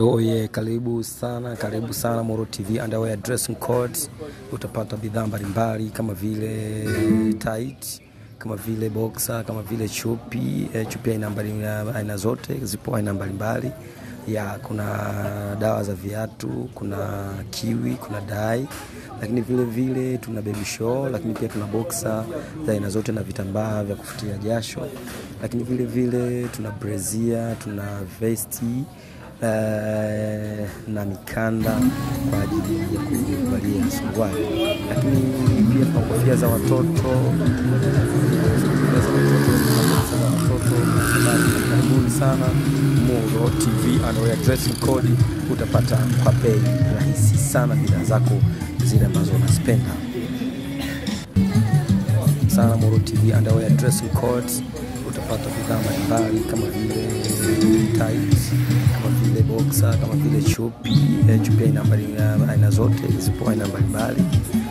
Oye, karibu sana, karibu sana Moro TV underwear dressing codes. Utapata bidhaa mbalimbali kama vile tight, kama vile boxer, kama vile chupi. Eh, chupi aina mbali aina zote zipo aina mbalimbali. Ya kuna dawa za viatu, kuna kiwi, kuna dai, lakini vile vile tuna baby show, lakini pia tuna boxer za aina zote na vitambaa vya kufutia jasho, lakini vile vile tuna brazier, tuna vesti eh, na mikanda kwa ajili ya kuvalia suruali, lakini pia tuna kofia za watoto kofia za watoto, za watoto. Karibuni sana Moro TV underwear dressing code, utapata kwa bei rahisi sana bidhaa zako zile ambazo unazipenda sana. Moro TV underwear dressing codes utapata bidhaa mbalimbali kama vile tight, kama vile boxer, kama vile chupi. Eh, chupi aina mbali- aina zote zipo aina mbalimbali